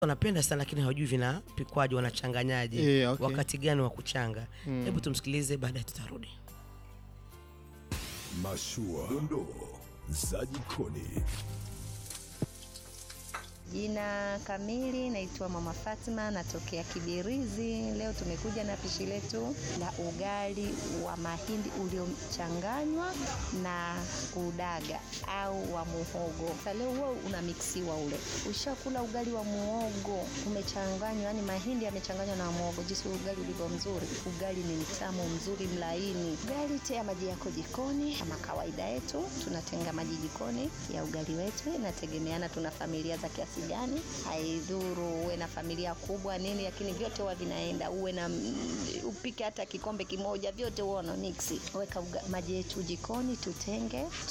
wanapenda sana lakini hawajui vinapikwaje, wanachanganyaje, Eh, okay. wakati gani wa kuchanga. Hebu tumsikilize, baadaye tutarudi. Mashua, dondoo za jikoni. Jina kamili naitwa Mama Fatma, natokea Kibirizi. Leo tumekuja na pishi letu la ugali wa mahindi uliochanganywa na udaga au wa muhogo. Sasa leo huo unamiksiwa ule. Ushakula ugali wa muhogo umechanganywa, yani mahindi yamechanganywa na muhogo, jinsi ugali ulivyo mzuri. Ugali ni mtamu mzuri, mlaini. Ugali tea maji yako jikoni kama kawaida yetu, tunatenga maji jikoni ya ugali wetu, inategemeana tuna familia za kiasi gani. Haidhuru uwe na familia kubwa nini, lakini vyote huwa vinaenda. Uwe na mm, upike hata kikombe kimoja, vyote huwa una mix. Weka uga- maji yetu jikoni, tutenge